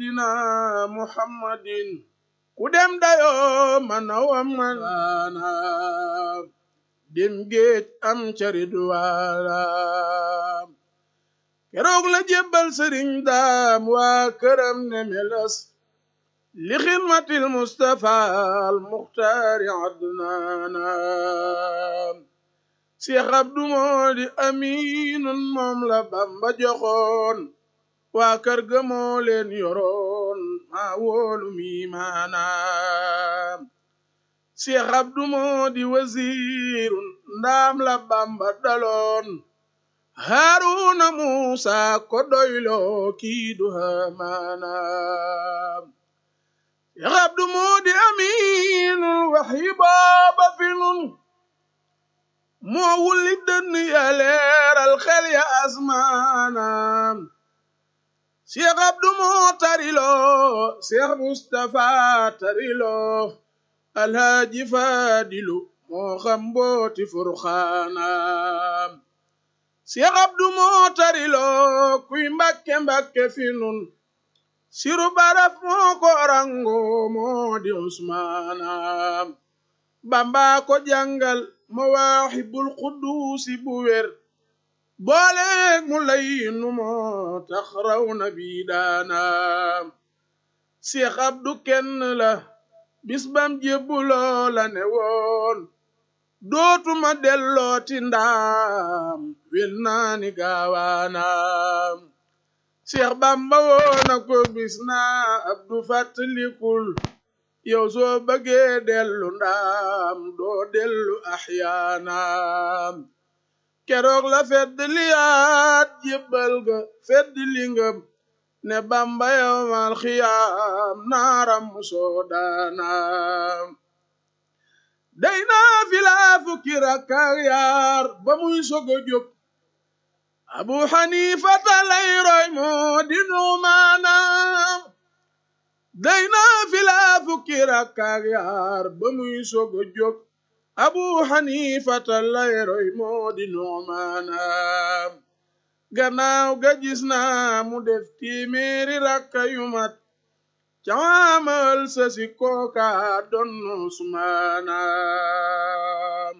seydina muhammadin ku dem dayoo mana wamana dem géej am caridwaala keroog la jébbal sëriñ daam waa këram ne melas li xidmatil mustafa al muxtaari adnaana seex abdu moo di aminun moom la bamba joxoon waa kër ga moo leen yoroon maa wóolu mi maanaam seex abdu moo di wasiirun ndaam la bamba daloon haaruna muusa ko doyloo kii du hamaanaam seex abdu moo di aminul waxyi booba fi nun moo wulli dënn ya leeral xel ya asmaanaam Seex Abdu moo tariloo Seex Mustafa tariloo Alhaaji Faadilu moo xam mbooti furxaanaam Seex Abdu moo tariloo kuy mbakke mbakke fi nun siru baraf moo ko rango moo di Usmaanaam Bamba ko jàngal mawaahibul quduusi bu wér booleeg mu lay nu moo tax raw na bi daanaam Seex Abdu kenn la bis bam jébbuloo la ne woon dootuma dellooti ndaam wel naani gaawaanaam Seex Bamba woona ko bis naa Abdu fàttalikul yow soo bëggee dellu ndaam doo dellu axyaanaam keroog la fedd liyaat jébbal ga fedd lingam ne bamba yowmal xiyaam naaram musoo daanaam day naa filaa fukki rakkaak yaar ba muy sogo jóg abu xanifata lay roy moo di nuumaanaam day naa filaa fukki rakkaak yaar ba muy sogo jóg abu xanifata lay roy moo di nuumaanaam gannaaw ga gis naa mu def téeméeri rakka yu mat cawaamal sa si kooka doon usmaanaam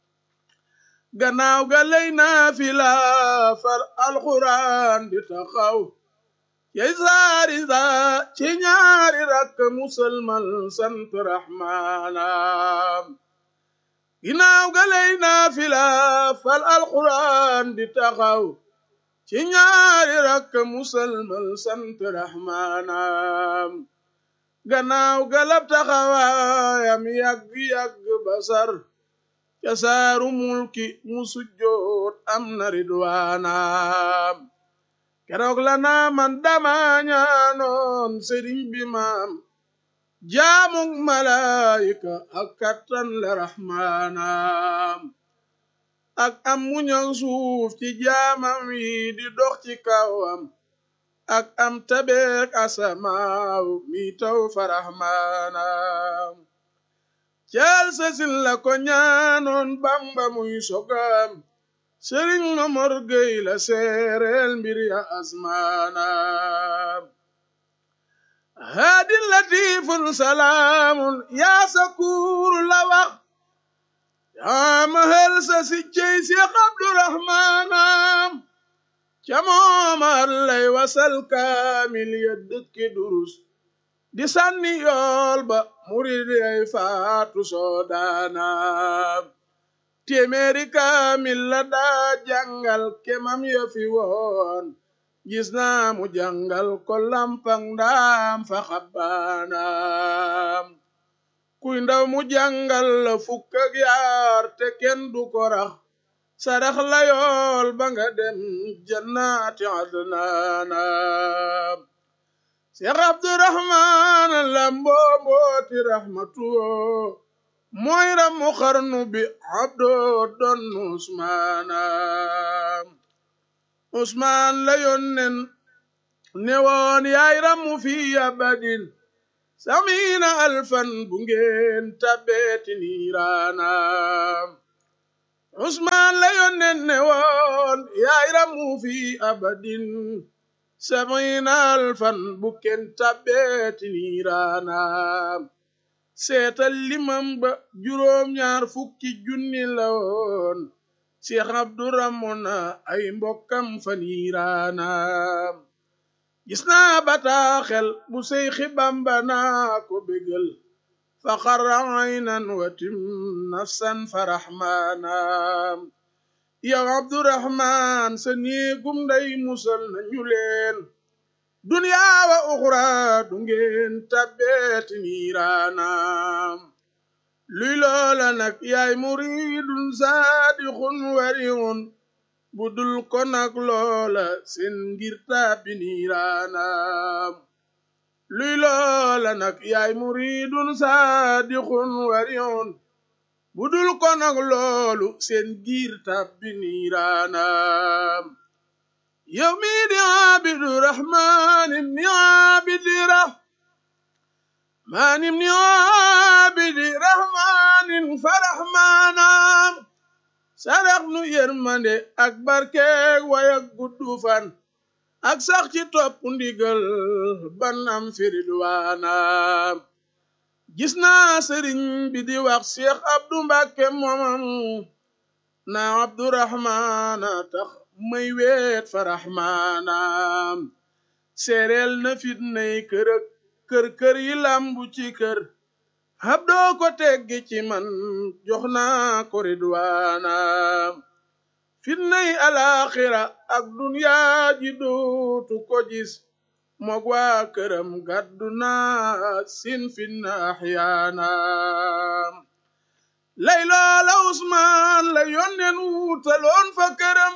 gannaaw ga lay naa fi la far alxuraan di taxaw yey saari sa ci ñaari rakk musalmal sant raxmaanaam ginaaw ga lay naafila fal alquran di taxaw ci ñaari rakk musalmal sant raxmaanaam gannaaw ga lab taxawaayam yàgg-yàgg basar ca saaru mulki mu sujjoot am na ridwaanaam keroog la naa man dama ñaanoon sëriñ bi maam jaamug malaayika ak kattan la raxmaanaam ak am muñal suuf ci jaamam yi di dox ci kawam ak am tabeek asamaaw mi taw fa raxmaanaam caal sasin la ko ñaanoon bamba muy sogam sëriñ mamor gey la seereel mbir ya asmaanaam haadin latifun salaamun yaa sakuuru la wax yaa mahal sa si cey si abdurahmaanam ca moomar lay wasal kaamil ya dëkki durus di sànni yool ba murid ay faatu soodaanaam téeméeri kaamil la daa jàngal kemam ya fi woon gis naa mu jàngal ko lampang ndaam fa xabbaanaam kuy ndaw mu jàngal la fukk ak yaar te kenn du ko rax sarax la yool ba nga dem jannaati adnaanaam Seex Abdurahmaan la mboobooti raxmatuwoo mooy ramu xarnu bi abdoo doon Usmaanaam Usmaan la yonnen newoon yaay ramu fi abadin samiina alfan bu ngeen tabbeeti niiraanaam Usmaan la yonnen newoon yaay ramu fi abadin sabina alfan bu kenn tabbeeti niiraanaam seetal limam ba juróom ñaar fukki junni la woon Cheikh Abdou ramona ay mbokkam fa niiraanaam gis naa bataaxel bu Seyxi Bamba naa ko bégal fa xarra aynan watim nafsan fa raxmaanaam yow Abdurahmaan sa néegum nday musal nañu leen duniyaa wa uxra du ngeen tabbeeti niiraanaam luy loola nag yaay muridun saadixun wariun budul ko nag loola seen ngir tabbi niiraanaam luy loola nag yaay muridun saadixun wariun budul ko nag loolu seen ngir tabbi niiraanaam yow mi di abidu rahmaan ibni abidi rahmaan ibni abidi rahmaanin fa rahmaanaam sarax nu yërmande ak barkeeg wayak guddu fan ak sax ci topp ndigal banam firidwaanaam gis naa sëriñ bi di wax Cheikh Abdou Mbàkke moomam na Abdurahmaana tax may weet fa raxmaanaam seereel na fitnay kër kër kër yi lambu ci kër hab doo ko teggi ci man jox naa ko ridwaanaam fitnay alaaxira ak dunyaa ji dootu ko gis moog waa këram gàddu naa sin fitna axyaanaam lay loola Usmaan la yónneen wuutaloon fa këram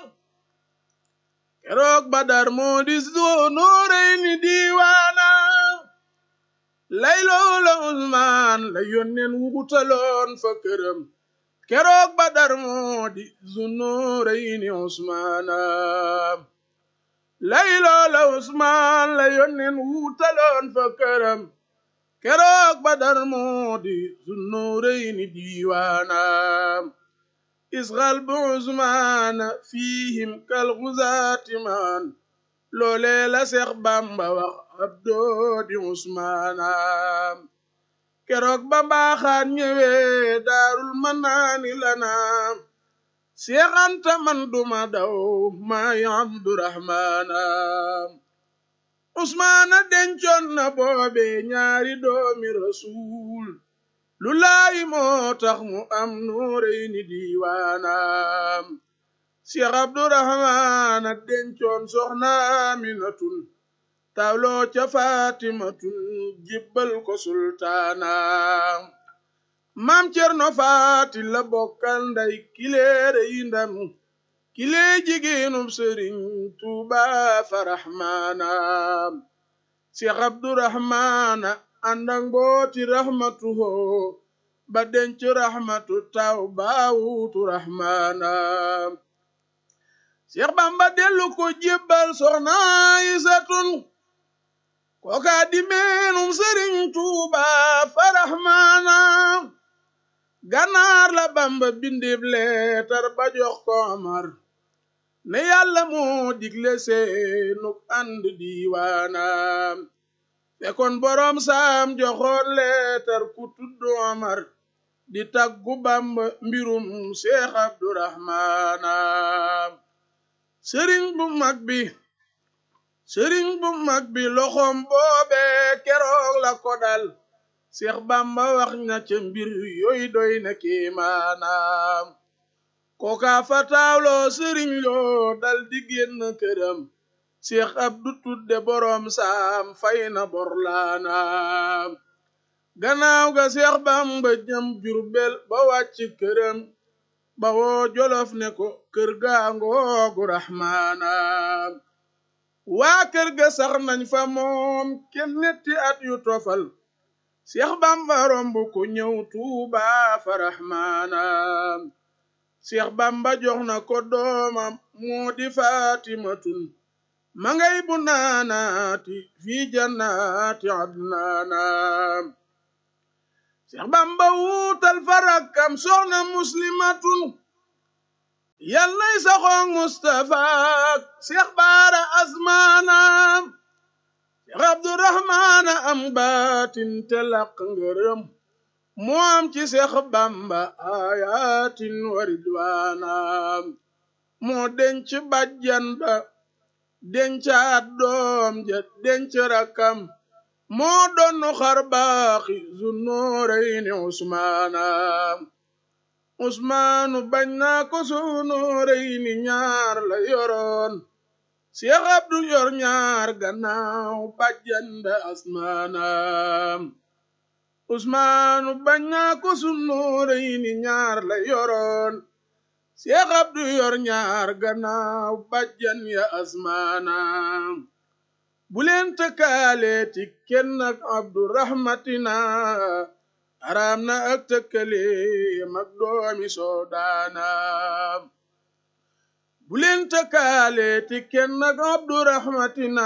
keroog Badar moo di zoonóorey ni diiwaanaam lay loola Usmaan la yónneen wuutaloon fa këram keroog Badar moo di zoonóorey ni Usmaanaam lay loola Usmaan la yónneen wuutaloon fa këram keroog Badar moo di zunnurayni diiwaanaam isxal bu Usmaana fiihim kal xuzaati maan loolee la Seex Bamba wax abdoo di Usmaanaam keroog ba mbaaxaan ñëwee daarul manaani lanaam Seex Anta man duma daw maay Abdurahmaanaam Usmaana dencoon na boobe ñaari doomi rasuul lu laayi moo tax mu am nuureyni diiwaanaam Seex Abdurahmaana dencoon soxna Aminatun tawloo ca Faatimatun jibbal ko sultaanaam maam Cerno Faati la bokkal nday kileere yi ndam kilee jigéenub sëriñ Tuuba fa raxmaanaam Seex Abdurahmaana àndak mbooti raxmatu hoo ba denc raxmatu taw baawutu raxmaanaam Seex Bamba dellu ko jébbal soxna Aysatun kooka di meenum sëriñ Tuuba fa raxmaanaam ganaar la Bamba bindib leetar ba jox ko Omar ne yàlla moo digle seenuk ànd diiwaanaam fekkoon boroom saam joxoon leetar ku tudd Omar di taggu Bamba mbirum Seex Abdurahmaanaam sëriñ bu mag bi sëriñ bu mag bi loxoom boobe keroog la ko dal Seex Bamba wax na ca mbir yooy doy na kéemaanaam kooka fa taawloo sëriñ loo dal di génn këram Seex Abdu tudde boroom saam fay na borlaanaam gannaaw ga Seex Bamba jëm Jurbel ba wàcc këram ba woo Jolof ne ko kër gaa ngoogu raxmaanaam waa kër ga sax nañ fa moom kenn netti at yu tofal Seex Bamba romb ko ñëw Tuuba fa raxmaanaam Seex Bamba jox na ko doomam moo di Faatimatun ma ngay bu naanaati fi jannaati adnaanaam Seex Bamba wuutal fa rakkam soxna muslimatun yal nay saxoog Mustafa Seex Baara asmaanaam Seex Abdurahmaana am baatin te laq ngërëm moom ci Seex Bamba ayatin wa ridwaanaam moo denc bajjan ba dencaat doom ja denc rakam moo doon xar baaxi Zunnurayni Usmaanaam Usmaanu bañ naa ko Zunnurayni ñaar la yoroon Seex Abdu yor ñaar gannaaw bajjan ba asmaanaam Usmaanu bañ naa ko Zunnurayni ñaar la yoroon Seex Abdu yor ñaar gannaaw bajjan ya asmaanaam bu leen tëkkaaleeti kenn ak Abdu rahmatina araam na ak tëkkale mag doomi soodaanaam bu leen tëkkaaleeti kenn ak Abdu rahmatina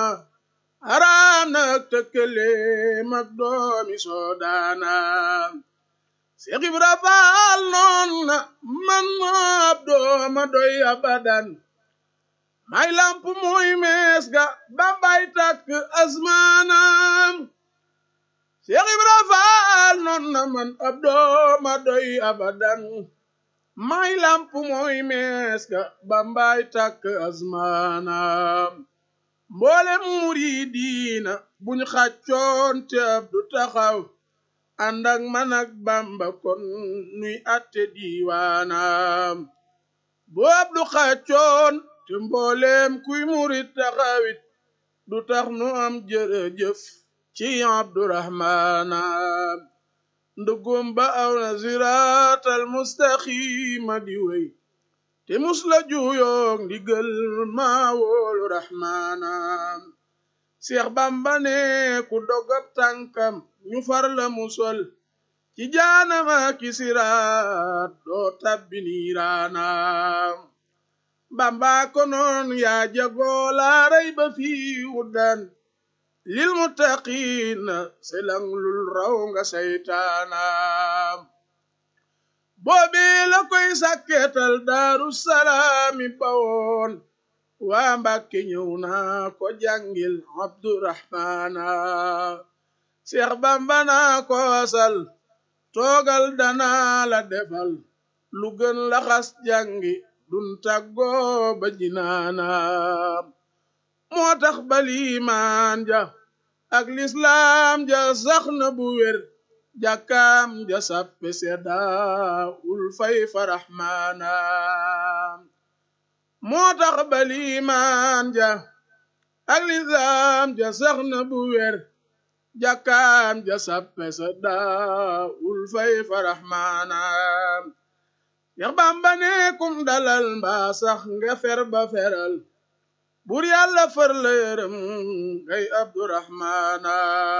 araam na ak tëkkale mag doomi soodaanaam Seex Ibra Faal noon na man Abdu ma doy abadan may lamp mooy mees ga bambay takk asmaanaam Seex Ibra Faal noon na man Abdu ma doy abadan may lamp mooy mees ga bambay takk asmaanaam mboolem muriidiina buñ xàccoon te Abdu taxaw ànd ak man ak Bamba kon nuy atte diiwaanaam boo Abdu xàccoon te mboolem kuy murit taxawit du tax nu am jërëjëf ci Abdurahmaana ndugum ba aw na siraatal mustaqiima di wey te musla juyoog ndigal maa woolu rahmaana Seex Bamba ne ku dogab tànkam ñu far la musol ci jaanama ki siraat doo tabbi niiraana Bamba ko noon yaa jagoo laa rayba fii wuddan lil muttaqiina selang lul raw nga saytaana boobee la koy sàkketal daaru salaami bawoon waa Mbàkke ñëw naa ko jàngil Abdurahmaana Seex Bamba naa ko asal toogal danaa la defal lu gën la xas jàngi dun tàggoo ba jinaana moo tax balimaan ja ak lislaam ja sax na bu wér jàkkaam ja sappe sedda ul fay fa raxmaana moo tax balimaan ja ak lislaam ja sax na bu wér jàkkaam ja sappe sedda ul fay fa raxmaana yax bamba ne kum dalal mbaa sax nga fer ba feral bur yàlla far la yërëm ngay abdurahmaana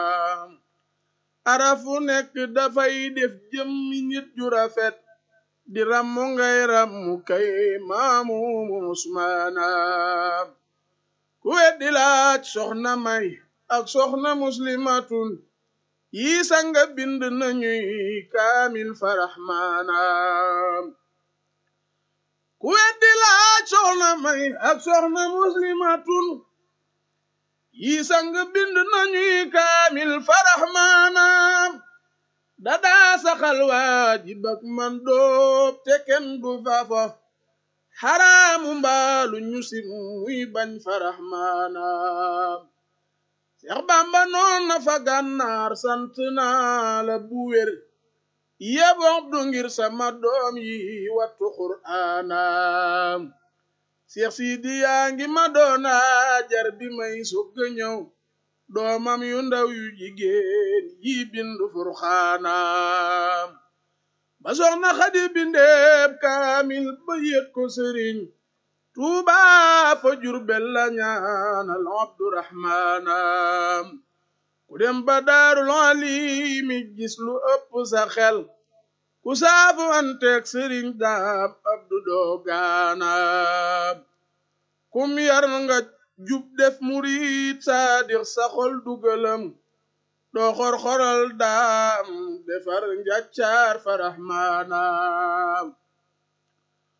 arafu nekk dafay def jëmmi nit ju rafet di rammu ngay rammu kay maamu usmaana ku weddi laaj soxna may ak soxna muslimatun yi sanga bind nañuy kaamil faraxmaana ku weddi laaj soxna may ak soxna muslimatun yi sang bind nañuy kaamil faraxmaana dadaa saxal waajib ak man doob te kenn du fafo xaraamu mbaalu ñu si muy bañ faraxmaana Seex Bamba noon na fa gànnaar sant naa la bu wér yebox du ngir sama doom yi wattu qur'aana Seex Sidi yaa ngi ma doon jar bi may sogg ñëw doomam yu ndaw yu jigéen yi bindu furxaana ba soxna Xadi bindeeb kaamil ba yet ko sëriñ Tuuba fa Jurbel la ñaanal Abdurahmaana ku dem ba daarul alimi gis lu ëpp sa xel ku saafu anteeg sëriñ daam abdu doogaana kum yar nga jub def murid saadix sa xol dugalam doo xor-xoral daam defar njaccaar fa raxmaana ku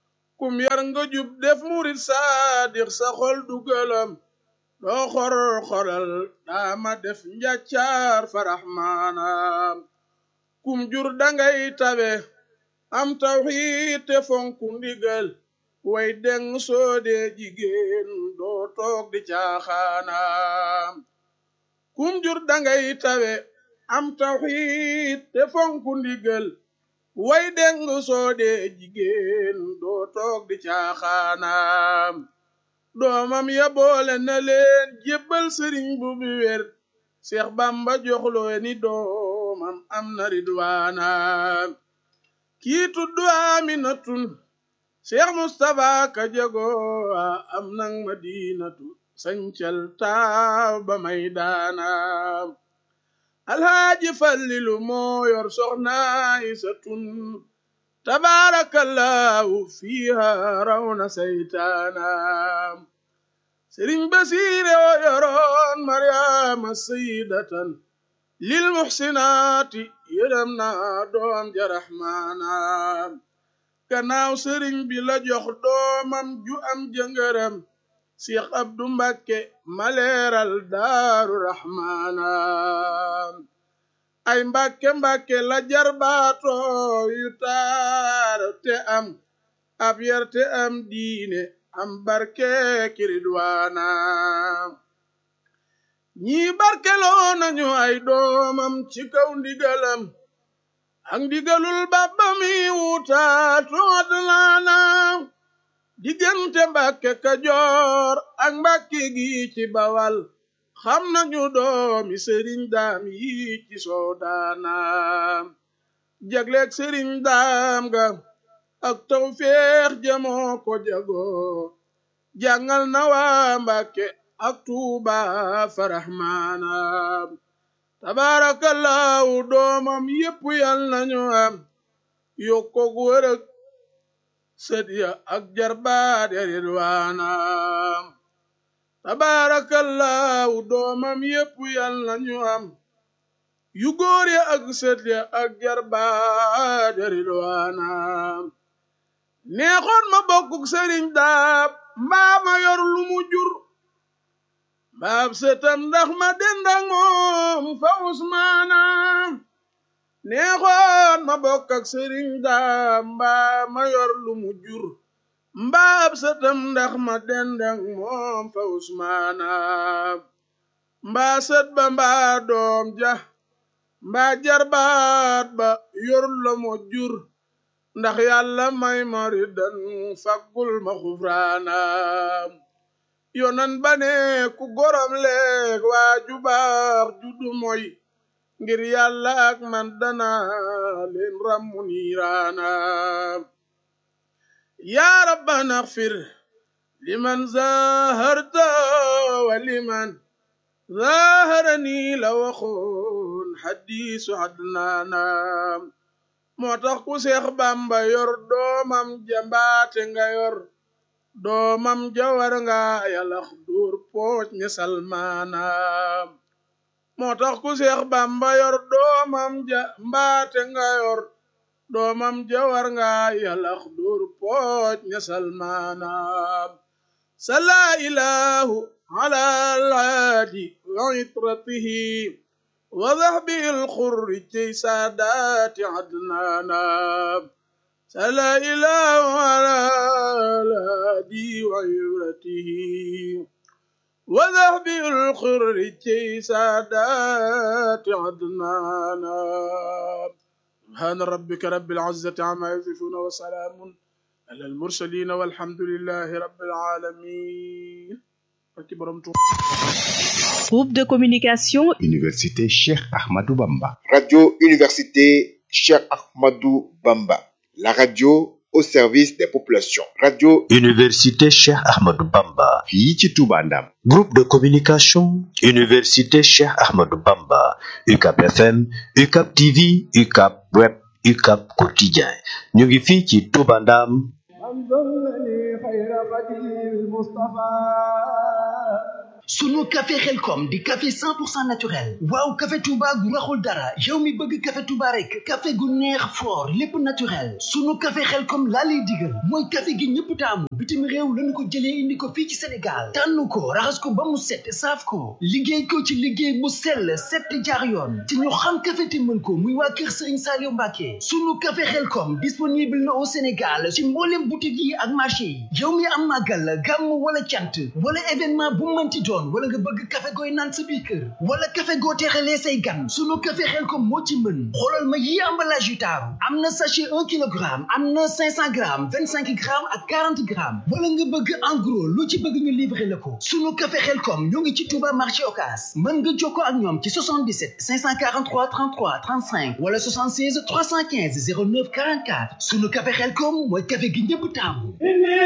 kum yar nga jub def murit saadix sa xol du gëlëm doo xor xoral daama def njàccaar farax maanaam kum jur dangay tabe am tawxiid te fonku ndigal way deng soode jigéen doo toog di caaxaanaam kum jur dangay tabe am tawxiid te fonku ndigal way deng soode jigéen doo toog di caaxaanaam doomam ya boole na leen jébbal sëriñ bu bi wér seex bamba joxloo ni doomam am na ridwaanaam kii tuddu aminatun seex mustapha ka jago am nang madinatu sañcal taaw ba may daanaam alhaaji fallilu moo yor soxnaay sa tun tabaarakallaahu fiiha rawna saytaanaam sëriñ basiire o yoroon maryaama sayidatan lil muxsinaati yërëm na doom ja raxmaanaam gannaaw sëriñ bi la jox doomam ju am jëngëram Seex Abdu Mbàkke maleeral daaru raxmaanaam ay mbàkke mbàkke la jarbaato yu taar te am ab yar te am diine am barke kiridwaana ñii barkeloo nañu ay doomam ci kaw ndigalam ak ndigalul bàbba mi wutaatu adlaana diggante mbàkke kajoor ak mbàkke gi ci bawal xam nañu doomi sëriñ daam yi ci soodaanaam jagleeg sëriñ daam ga ak tawfeex jamoo ko jagoo jàngal na waa mbàkke ak tuuba faraxmaanaam tabaarakallaahu doomam yépp yal nañu am yokkoog wërëg sët ya ak jarbaat ya ridwaanaam tabaarakallaahu doomam yépp yal nañu am yu góor ya ak sët ya ak jarbaat ya ridwaanaam neexoon ma bokkuk sëriñ daab mbaa ma yor lu mu jur mbaab sëtam ndax ma dendang moom fa usmaanaam neexoon ma bokk ak sëriñ daab mbaa ma yor lu mu jur mbaab sëtam ndax ma dendang moom fa usmaanaam mbaa sët ba mbaa doom ja mbaa jarbaat ba yor la mo jur ndax yàlla may moridan faggul ma xufraanaam yonan ba ne ku gorom leeg waa ju baax juddu moy ngir yàlla ak man dana leen rammu niiraanaam yaa rabbana xfir liman zaharta wa liman zaharani la waxoon xadiisu adnaanaam moo tax ku seex bamba yor doomam jambaate nga yor doomam jawar nga yalax duur pooc ne salmaanaam moo tax ku seex bamba yor doomam ja mbaate nga yor doomam jawar nga yalax duur pooc ne salmaanaam sala ilahu ala alhaadi wa itratihi وذهبه الخر كي سادات عدنانا سلا إله على الهادي وعيرته وذهبه الخر كي سادات عدنانا سبحان ربك رب العزة عما يصفون وسلام على المرسلين والحمد لله رب العالمين Groupe de communication Université Cheikh Ahmadou Bamba. Radio Université Cheikh Ahmadou Bamba. La radio au service des populations. Radio Université Cheikh Ahmadou Bamba. fii ci Touba Ndam. Groupe de communication Université Cheikh Ahmadou Bamba. UCAP FM, UCAP TV, UCAP Web, UCAP Quotidien. ñu ngi fii ci Touba Ndam. sunu café xelkom di café 100% naturel waaw café Touba gu raxul dara yow mi bëgg café Touba rek café gu neex fort lépp naturel sunu café xelkom laa lay digal mooy café gi ñëpp taamu bitim réew lañu ko jëlee indi ko fii ci Sénégal tànn ko raxas ko ba mu set saaf ko liggéey ko ci liggéey bu sell set jaar yoon te ñu xam café te mën ko muy waa kër Serigne Saliou Mbacké sunu café xelkom disponible na au Sénégal ci mboolem boutique yi ak marché yi yow mi am màggal gàmm wala cant wala événement bu mënti doon wala nga bëgg café gooy naan sa biir kër wala café goo teexalee say gan sunu café xelkom moo ci mën xoolal ma yi emballage yu taaru am na sachet un kilogramme am na cinq cent grammes vingt cinq grammes ak quarante grammes wala nga bëgg en gros lu ci bëgg ñu livrer la ko sunu café xelkom ñoo ngi ci Touba marché Ocass mën nga jokkoo ak ñoom ci 77 543 33 35 wala 76 315 09 44 sunu café xelkom mooy café gi ñëpp taamu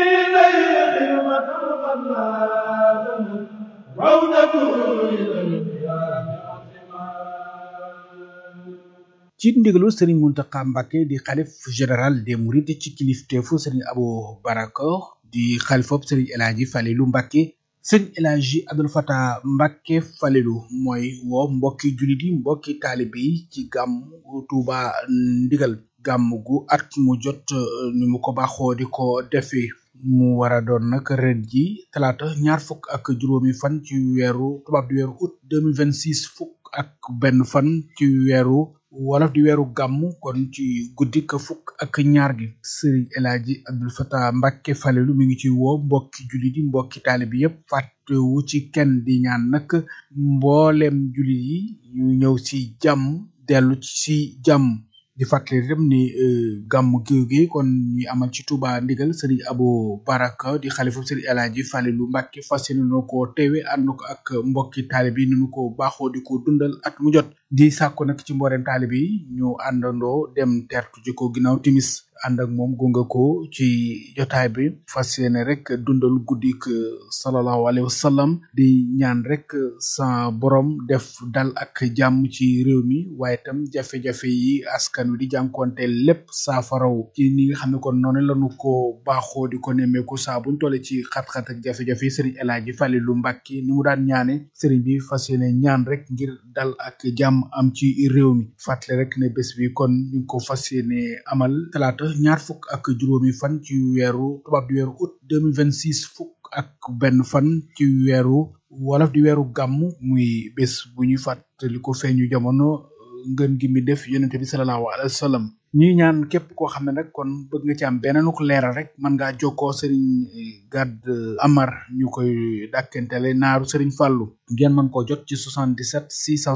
ci ndigalu sëriñ Muntaxa Mbàkke di xalif général des mourides ci kilifteefu sëriñ Abo Baraka di xalifob sëriñ El Hadji Falilu Mbàkke sëriñ El Hadji Abdul Fatah Mbàkke Falilu mooy woo mbokki jullit yi mbokki taalibe yi ci gàmm Tuuba ndigal gàmm gu at mu jot ni mu ko baaxoo di ko defee mu war a doon nag ren ji talaata ñaar fukk ak juróomi fan ci weeru tubaab di weeru août 2026 fukk ak benn fan ci weeru wolof di weeru gàmm kon ci guddi ka fukk ak ñaar gi sëriñ El Hadji Abdul Fatah Mbàkke Falilu mi ngi ci woo mbokki jullit yi mbokki taalibe yépp fàttewu ci kenn di ñaan nag mboolem jullit yi ñu ñëw ci jàmm dellu ci jàmm di fàttali itam ni gàmm gi kon ñuy amal ci Touba ndigal sëriñ Abo Baraka di xalifu sëriñ El Hadji Falilu Mbàkke fas yéene na ko teewe ànd ko ak mbokki taalib yi nu ko baaxoo di ko dundal at mu jot di sàkku nag ci mboolem taalib yi ñu àndandoo dem tertu ji ko ginnaaw timis ànd ak moom gunga ko ci jotaay bi fas yéene rek dundal guddik sallallahu alayhi wa sallam di ñaan rek sa borom def dal ak jàmm ci réew mi waaye itam jafe-jafe yi askan wi di jànkonte lépp saafaraw ci ni nga xam ne kon noonu lañu ko baaxoo di ko nemmeeku saa buñ tolle ci xat-xat ak jafe-jafe yi sëriñ El Hadji Falilu Mbàkke ni mu daan ñaane sëriñ bi fas yéene ñaan rek ngir dal ak jàmm am ci réew mi fàttali rek ne bés bi kon ñu ngi ko fas yéene amal talaata ñaar fukk ak juróomi fan ci weeru tubaab di weeru août 2026 fukk ak benn fan ci weeru wolof di weeru gàmm muy bés bu ñuy fàttali ko feeñu jamono ngën gi mi def yonente bi sallallahu alayhi wa sallam ñuy ñaan képp koo xam ne nag kon bëgg nga ci am beneen ko leeral rek mën ngaa jokkoo sëriñ Gad Amar ñu koy dàkkentele naaru sëriñ Fàllu ngeen mën koo jot ci 77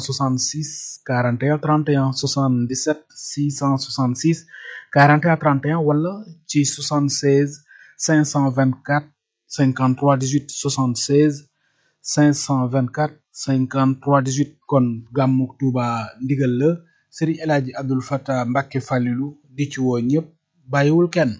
666 41 31 77 666 41 31 wala ci 76 524 53 18 76 524 53 18 kon gàmmu Tuuba ndigal la sëriñ El Hadji Abdul Fatah Mbàkke Falilu di ci woo ñëpp bàyyiwul kenn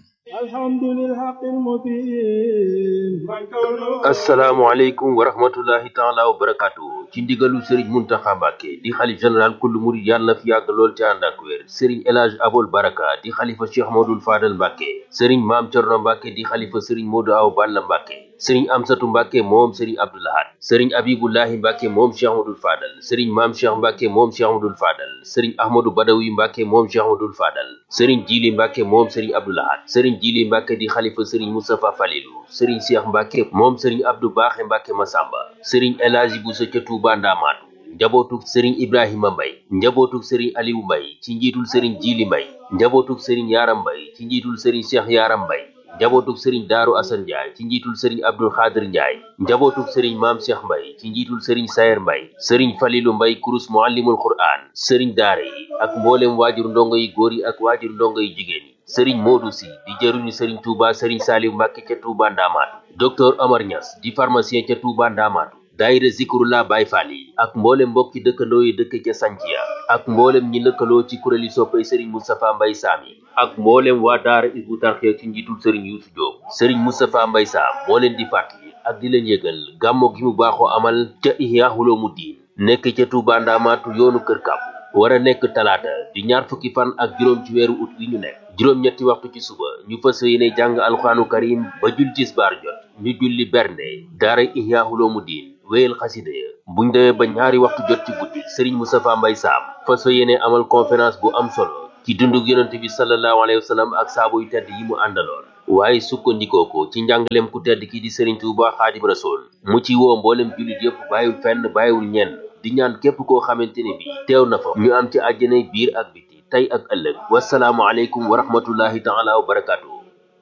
asalaamaaleykum wa rahmatullahi taala wa barakaatu ci ndigalu sëriñ Muntaxa Mbàkke di xalif général kullu murid yàlla na fi yàgg lool ci ànd ak wér sëriñ El Hadji Abol Baraka di xalifa Cheikh Modou Fadal Mbàkke sëriñ Maam Cerno Mbàkke di xalifa sëriñ Modou Aw Balla Mbàkke sëriñ Amsatu Mbàkke moom sëriñ Abdoulahat sëriñ Abibullahi Mbàkke moom Cheikh Modou Fadal sëriñ Maam Cheikh Mbàkke moom Cheikh Modou Fadal sëriñ Ahmadou Badawi Mbàkke moom Cheikh Modou Fadal sëriñ Jili Mbàkke moom sëriñ Abdoulahat sëriñ Jili Mbàkke di xalifa sëriñ Moustapha Falilu sëriñ Cheikh Mbàkke moom sëriñ Abdou Baaxe Mbàkke Masamba sëriñ El Hadji Bousso ca Tuuba Ndaamaatu njabootuk sëriñ Ibrahima Mbay njabootuk sëriñ Aliou Mbay ci njiitul sëriñ Jili Mbay njabootuk sëriñ Yaaram Mbay ci njiitul sëriñ Cheikh Yaaram Mbay njabootuk sëriñ Daaru Asan Njaay ci njiitul sëriñ Abdul Xaadir Njaay njabootuk sëriñ Maam Cheikh Mbay ci njiitul sëriñ Sayer Mbay sëriñ Falilu Mbay kurus muallimul Qur'aan sëriñ daara yi ak mboolem waajur ndongo yi góor yi ak waajur ndongo yi jigéen yi sëriñ Moodu Si di jëruñu sëriñ Touba sëriñ Saaliw Mbàkke ca Touba Ndaamaatu docteur Omar Niass di pharmacien ca Touba Ndaamaatu daayira Zikrullah Baay Faal yi ak mboolem mbokki dëkkandoo yi dëkk ca Santhia ak mboolem ñi lëkkaloo ci kuréeli soppay sëriñ Moustapha Mbay Saam yi ak mboolem waa daara Hizbut Tarqiyyah ci njiitul sëriñ Yuusu Jóob sëriñ Moustapha Mbay Saam moo leen di fàttali ak di leen yëgal gàmmo gi mu baaxoo amal ca Ihya Ulumuddin nekk ca Touba Ndaamaatu yoonu Kër Kàbb war a nekk talaata di ñaar fukki fan ak juróom ci weeru ut wi ñu nekk juróom-ñetti waxtu ci suba ñu fas yéene jàng alxuraanu karim ba jul tisbaar jot ñu julli bernde daara Ihya Ulumuddin wéyal xasida ya buñ demee ba ñaari waxtu jot ci guddi sëriñ Moustapha Mbay Saam fas fa yéene amal conférence bu am solo ci dundug yonente bi sallallahu alayhi wa sallam ak saabu yu tedd yi mu àndaloon waaye sukkandikoo ko ci njàngaleem ku tedd ki di sëriñ Tuuba Xaadim Rasul mu ci woo mboolem jullit yëpp bàyyiwul fenn bàyyiwul ñenn di ñaan képp koo xamante ne bi teew na fa ñu am ci àjjanay biir ak biti tey ak ëllëg wasalaamu aleykum wa rahmatullahi taala wa barakaatu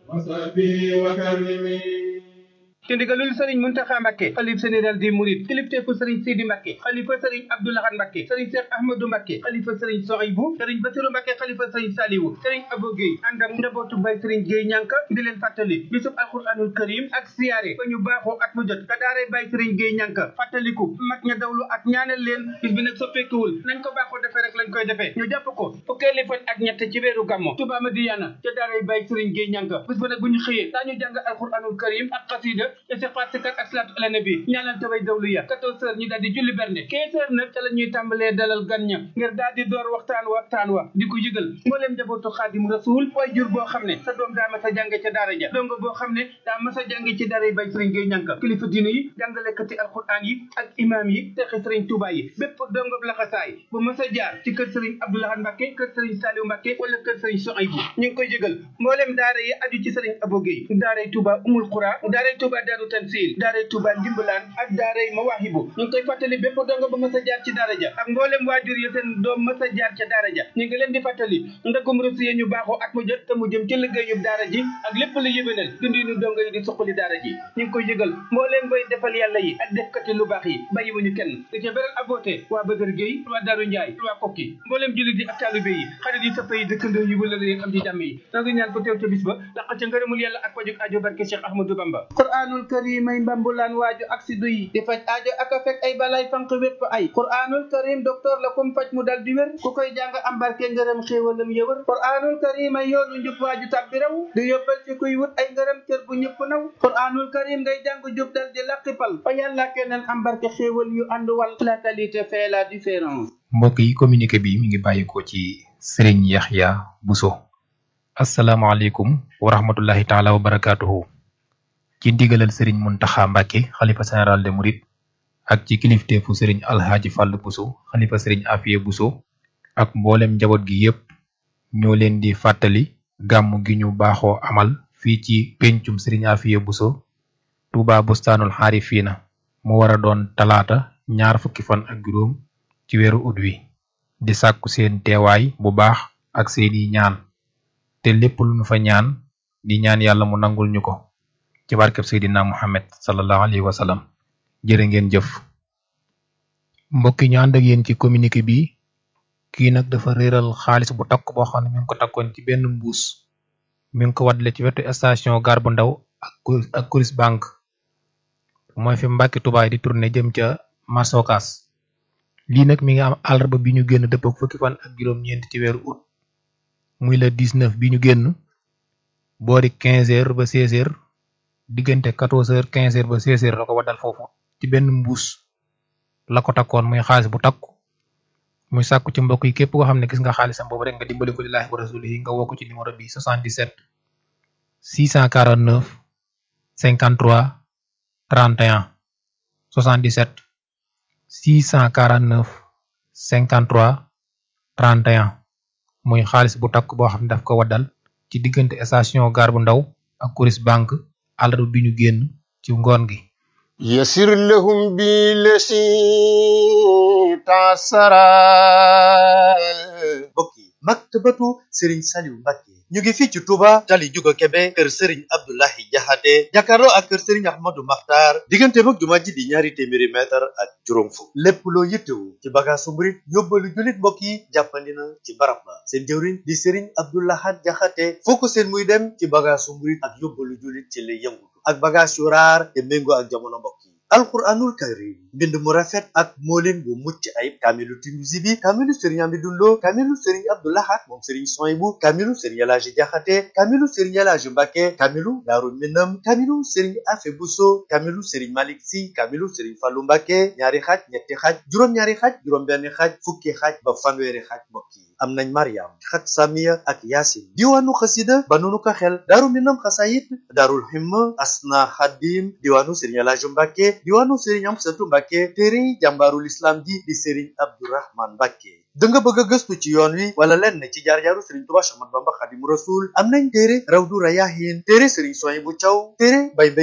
ci ndigalul sëriñ Muntaxa Mbàkke xalif général des mourides kilifteefu sëriñ Sidi Mbàkke xalifa sëriñ Abdou Lahad Mbàkke sëriñ Cheikh Ahmadou Mbàkke xalifa sëriñ Sohaybu sëriñ Basiru Mbàkke xalifa sëriñ Saliwu sëriñ Abo Guèye ànd ak njabootu bay sëriñ Guèye ñànka di leen fàttali bisub alquranul karim ak siyaare ba ñu baaxoo at mu jot ka daaree bay sëriñ Guèye ñànka fàttaliku mag ña dawlu ak ñaanal leen bis bi nag soppeekuwul nañ ko baaxoo defee rek lañ koy defee ñu jàpp ko fukkeeli fan ak ñett ci weeru gàmmo Tuubaa Madiyana ca daaree bay sëriñ Guèye ñànka bis ba nag bu ñu xëyee daañu jàng alquranul karim ak xasida istighfar sikar ak salaatu ala nabi ñaanal taway dawlu ya quatorze heures ñu daal di julli bernde quinze heures nag ca la ñuy tàmbalee dalal gan ña ngir daal di door waxtaan wa waxtaan wa di ko yëgal mbooleem njabootu xaadim rasul way jur boo xam ne sa doom daa mas a jànge ca daara ja dongo boo xam ne daa mas a jànge ci daara yi bay sëriñ Gueye ñànka kilifa diine yi jàngalekati alquran yi ak imam yi texi sëriñ Touba yi bépp dongo laxasaay bu mas a jaar ci kër sëriñ Abdou Lahad Mbacke kër sëriñ Saliou Mbacke wala kër sëriñ Sohaybu ñu ngi koy yëgal mbooleem daara yi aju ci sëriñ Abo Gueye daaray Touba Umul Qura daaray Touba Daaru Tansil daaray Touba Ndimbalaan ak daaray Mawaahibu ñu ngi koy fàttali bépp dongo ba mas a jaar ci daara ja ak mboolem waajur yi seen doom mas a jaar ca daara ja ñu ngi leen di fàttali ndagum rusi yi ñu baaxoo at mu jot te mu jëm ci liggéeyub daara ji ak lépp lu yëbénal dundinu dongo yi di suqali daara ji ñu ngi koy yëgal mbooleem bay defal yàlla yi ak defkati lu baax yi bàyyiwuñu kenn di ca beral aboote waa Bëgër Géey waa Daaru Njaay waa Kokki mbooleem jullit yi ak taalibe yi xarit yi sëpp yi dëkkandoo yi wala leen am ci jàmm yi noo ngi ñaan ko teew ca bis ba laq ca ngërëmul yàlla ak pajuk aajo barke Cheikh Ahmadou Bamba quraanul karim ay mbambulaan waaju ak si duy di faj aajo ak a fekk ay balay fanq wépp ay quraanul karim docteur la kum faj mu dal di wér ku koy jàng am barke ngërëm xéewalam yëwër quraanul karim ay yoonu njub waaju tàbbi raw di yóbbal ci kuy wut ay ngërëm cër bu ñëpp naw quraanul karim ngay jàng jub dal di laqipal fa yàlla keneen am barke xéewal yu ànd wal la qualité fait la différence mbokk yi communiqué bi mi ngi bàyyikoo ci Serigne Yaxya Bousso asalaamaaleykum wa rahmatullahi taala wa barakaatuhu ci ndigalal sëriñ Muntaxa Mbàkke xalifa général de Mouride ak ci kilifteefu sëriñ Alxaaji Fàll Buso xalifa sëriñ Afiye Buso ak mboolem njaboot gi yépp ñoo leen di fàttali gàmm gi ñu baaxoo amal fii ci pencum sëriñ Afiye Buso Tuuba Bustaanul Xaarifiina mu war a doon talaata ñaar fukki fan ak juróom ci weeru ut wi di sàkku seen teewaay bu baax ak seeni ñaan te lépp lu nu fa ñaan di ñaan yàlla mu nangul ñu ko ci barkeb Seydina Muhammad sallallahu alayhi wa sallam jërë ngeen jëf mbokk yi ñu ànd ak yéen ci communiqué bi kii nag dafa réeral xaalis bu takk boo xam ne mi ngi ko takkoon ci benn mbuus mi ngi ko waddale ci wetu station gar bu ndaw ak ak Coris Bank mooy fi Mbàkke Tubaay di tourné jëm ca Masokas lii nag mi ngi am àllarba bi ñu génn dëpp ak fukki fan ak juróom-ñeent ci weeru août muy le 19 bi ñu génn boori 15 heures ba 16 heures diggante 14 heures 15 heures ba 16 heures la ko waddal foofu ci benn mbuus la ko takkoon muy xaalis bu takku muy sàkku ci mbokk yi képp koo xam ne gis nga xaalisam boobu rek nga dimbali ko lillaahi wa rasulihi nga woo ko ci numéro bi 77 649 53 31 77 649 53 31 muy xaalis bu takk boo xam ne daf ko waddal ci diggante station gar bu ndaw ak Coris Bank àllarba bi ñu génn ci ngoon gi يسر لهم بالذي تعسرا mbokk yi maktabatu Serigne Saliou Mbacké ñu ngi fii ci Touba tali Juga Kebe kër Serigne Abdoulahi Jaxate jàkkaarloo ak kër Serigne Ahmadou Makhtar diggante mag jumaa ji di ñaari téeméeri mètre ak juróom fukk lépp loo yittewu ci bagaasu murit yóbbalu jullit mbokk yi jàppandi na ci barab ba seen jëwriñ di Serigne Abdoulahat Jaxate foo ko seen muy dem ci bagaasu murit ak yóbbalu jullit ci lay yëngutu ak bagaas yu raar te méngoo ak jamono mbokk yi alquranul karim mbind mu rafet ak moolin bu mucc ayib kaamilu Tinuusi bi kaamilu sëriñ Amidou Lo kaamilu sëriñ Abdou Lahad moom sëriñ Soyibu kaamilu sëriñ Elaaji Jaxate kaamilu sëriñ Elaaji Mbàkke kaamilu Daaru Minam kaamilu sëriñ Afe Buso kaamilu sëriñ Malik Si kaamilu sëriñ Fallu Mbàkke ñaari xaaj ñetti xaaj juróom-ñaari xaaj juróom-benn xaaj fukki xaaj ba fanweeri xaaj mbokk yi am nañ mariam xat samiya ak yaasin diwaanu xasida banunu ko xel daaru minam xasayit daarul himma asna xadim diwaanu sëriñ alaaji mbàkke diwaanu sëriñ amsatu mbàkke téere jàmbaarul islam ji di sëriñ abdurahman mbàkke da nga bëgg a gëstu ci yoon wi wala lenn ci jaar-jaaru sëriñ tuba chamat bamba xadimu rasul am nañ téere rawdu rayahin téere sëriñ soy bu caw téere bay